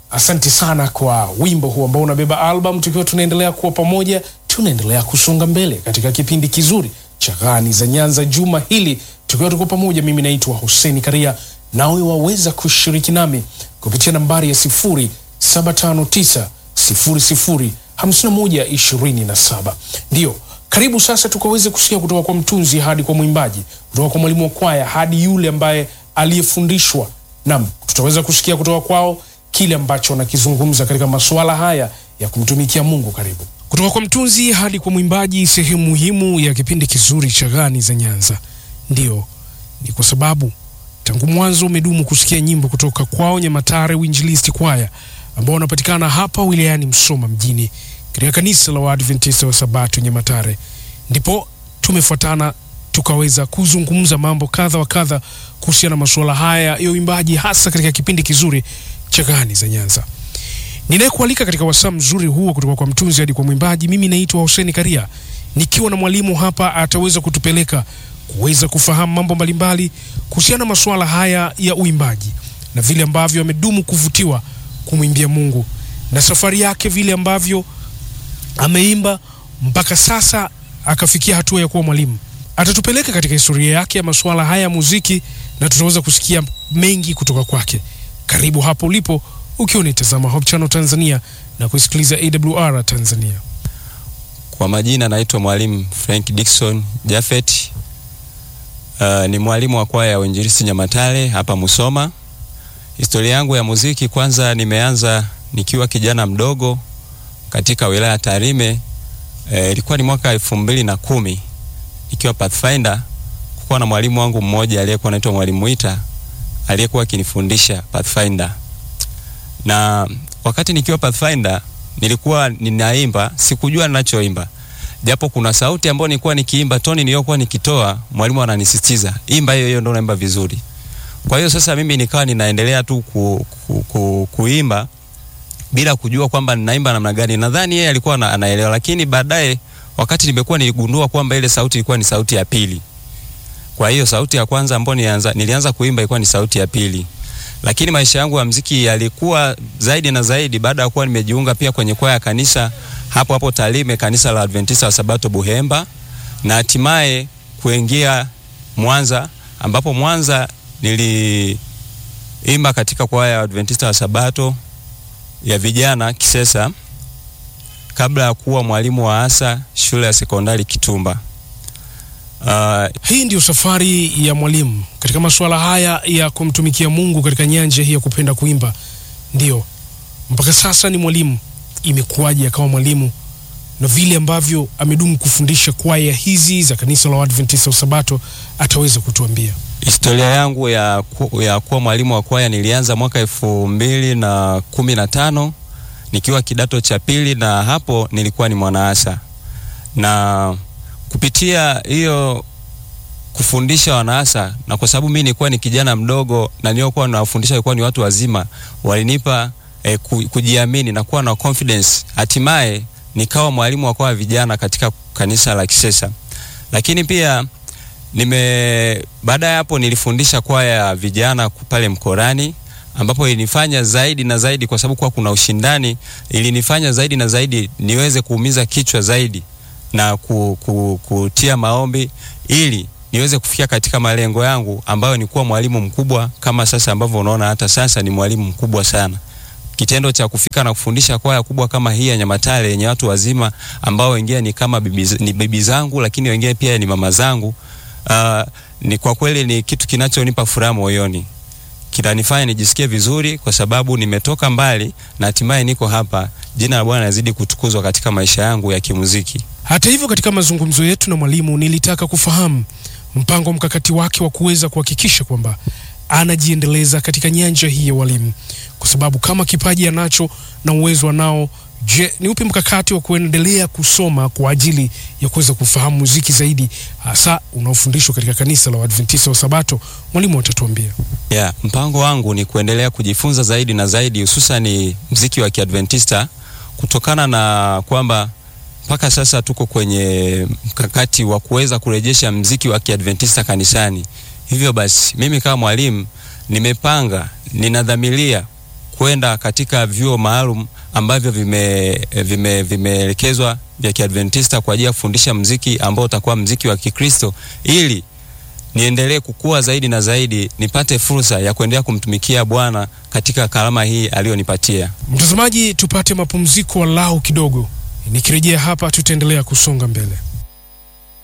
asante sana kwa wimbo huu ambao unabeba album. Tukiwa tunaendelea kuwa pamoja, tunaendelea kusonga mbele katika kipindi kizuri cha Ghani za Nyanza juma hili, tukiwa tuko pamoja. Mimi naitwa Hussein Karia, nawe waweza kushiriki nami kupitia nambari ya sifuri saba tano tisa sifuri sifuri hamsini na moja ishirini na saba. Ndiyo, karibu sasa tukaweze kusikia kutoka kwa mtunzi hadi kwa mwimbaji, kutoka kwa mwalimu wa kwaya hadi yule ambaye aliyefundishwa. Nam, tutaweza kusikia kutoka kwao kile ambacho wanakizungumza katika masuala haya ya kumtumikia Mungu. Karibu kutoka kwa mtunzi hadi kwa mwimbaji, sehemu muhimu ya kipindi kizuri cha Ghani za Nyanza. Ndiyo, ni kwa sababu tangu mwanzo umedumu kusikia nyimbo kutoka kwao Nyamatare Winjilisti Kwaya ambao wanapatikana hapa wilayani Msoma mjini katika kanisa la Waadventista wa Sabato Nyamatare. Ndipo tumefuatana tukaweza kuzungumza mambo kadha wa kadha kuhusiana na masuala haya ya uimbaji, hasa katika kipindi kizuri cha Ghani za Nyanza. Ninayekualika katika wasaa mzuri huo kutoka kwa mtunzi hadi kwa mwimbaji, mimi naitwa Hussein Karia, nikiwa na mwalimu hapa ataweza kutupeleka kuweza kufahamu mambo mbalimbali kuhusiana na masuala haya ya uimbaji na vile ambavyo amedumu kuvutiwa kumwimbia Mungu na safari yake vile ambavyo ameimba mpaka sasa akafikia hatua ya kuwa mwalimu. Atatupeleka katika historia yake ya masuala haya ya muziki na tutaweza kusikia mengi kutoka kwake. Karibu hapo ulipo ukiwa unitazama Hope Channel Tanzania na kusikiliza AWR Tanzania. Kwa majina naitwa mwalimu Frank Dickson Jafet. Uh, ni mwalimu wa kwaya ya Uinjilisti Nyamatare hapa Musoma. Historia yangu ya muziki, kwanza nimeanza nikiwa kijana mdogo katika wilaya Tarime. Ilikuwa e, ni mwaka elfu mbili na kumi nikiwa Pathfinder. Kukuwa na mwalimu wangu mmoja aliyekuwa anaitwa mwalimu Mwita aliyekuwa akinifundisha Pathfinder, na wakati nikiwa Pathfinder nilikuwa ninaimba, sikujua ninachoimba, japo kuna sauti ambayo nilikuwa nikiimba, toni niliyokuwa nikitoa, mwalimu ananisisitiza imba hiyo hiyo, ndio unaimba vizuri. Kwa hiyo sasa mimi nikawa ninaendelea tu ku, ku, ku, kuimba bila kujua kwamba ninaimba namna gani. Nadhani yeye alikuwa na, anaelewa, lakini baadaye wakati nimekuwa niligundua kwamba ile sauti ilikuwa ni sauti ya pili. Kwa hiyo sauti ya kwanza ambayo nilianza, nilianza kuimba ilikuwa ni sauti ya pili, lakini maisha yangu ya mziki yalikuwa zaidi na zaidi baada ya kuwa nimejiunga pia kwenye kwaya ya kanisa hapo hapo Tarime, kanisa la Adventista wa Sabato Buhemba, na hatimaye kuingia Mwanza, ambapo Mwanza niliimba katika kwaya ya Adventista wa Sabato ya vijana Kisesa kabla ya kuwa mwalimu wa asa shule ya sekondari Kitumba. Uh, hii ndiyo safari ya mwalimu katika masuala haya ya kumtumikia Mungu katika nyanja hii ya kupenda kuimba. Ndiyo, mpaka sasa ni mwalimu. Imekuwaje akawa mwalimu na vile ambavyo amedumu kufundisha kwaya hizi za kanisa la Waadventista wa Sabato ataweza kutuambia. Historia yangu ya, ku, ya kuwa mwalimu wa kwaya nilianza mwaka elfu mbili na kumi na tano nikiwa kidato cha pili, na hapo nilikuwa ni mwanaasa, na kupitia hiyo kufundisha wanaasa, na kwa sababu mimi nilikuwa ni kijana mdogo na niliokuwa nawafundisha walikuwa ni watu wazima, walinipa eh, kujiamini na kuwa na confidence. Hatimaye nikawa mwalimu wa kwaya vijana katika kanisa la Kisesa, lakini pia nime baada ya hapo nilifundisha kwaya ya vijana pale Mkorani, ambapo ilinifanya zaidi na zaidi, kwa sababu kwa kuna ushindani, ilinifanya zaidi na zaidi niweze kuumiza kichwa zaidi na ku, ku, kutia maombi ili niweze kufikia katika malengo yangu ambayo ni kuwa mwalimu mkubwa kama sasa ambavyo unaona hata sasa ni mwalimu mkubwa sana. Kitendo cha kufika na kufundisha kwaya kubwa kama hii ya Nyamatare yenye watu wazima ambao wengine ni kama bibi, ni bibi zangu, lakini wengine pia ni mama zangu. Uh, ni kwa kweli ni kitu kinachonipa furaha moyoni, kinanifanya nijisikie vizuri kwa sababu nimetoka mbali na hatimaye niko hapa. Jina la Bwana lazidi kutukuzwa katika maisha yangu ya kimuziki. Hata hivyo, katika mazungumzo yetu na mwalimu, nilitaka kufahamu mpango mkakati wake wa kuweza kuhakikisha kwamba anajiendeleza katika nyanja hii ya walimu, kwa sababu kama kipaji anacho na uwezo anao, je, ni upi mkakati wa kuendelea kusoma kwa ajili ya kuweza kufahamu muziki zaidi, hasa unaofundishwa katika kanisa la Waadventista wa Sabato? Mwalimu atatuambia. Yeah, mpango wangu ni kuendelea kujifunza zaidi na zaidi, hususan ni mziki wa Kiadventista kutokana na kwamba mpaka sasa tuko kwenye mkakati wa kuweza kurejesha mziki wa Kiadventista kanisani. Hivyo basi mimi kama mwalimu nimepanga, ninadhamiria kwenda katika vyuo maalum ambavyo vimeelekezwa vime, vimeelekezwa vya Kiadventista kwa ajili ya kufundisha mziki ambao utakuwa mziki wa Kikristo ili niendelee kukua zaidi na zaidi, nipate fursa ya kuendelea kumtumikia Bwana katika karama hii aliyonipatia. Mtazamaji, tupate mapumziko walau kidogo. Nikirejea hapa, tutaendelea kusonga mbele.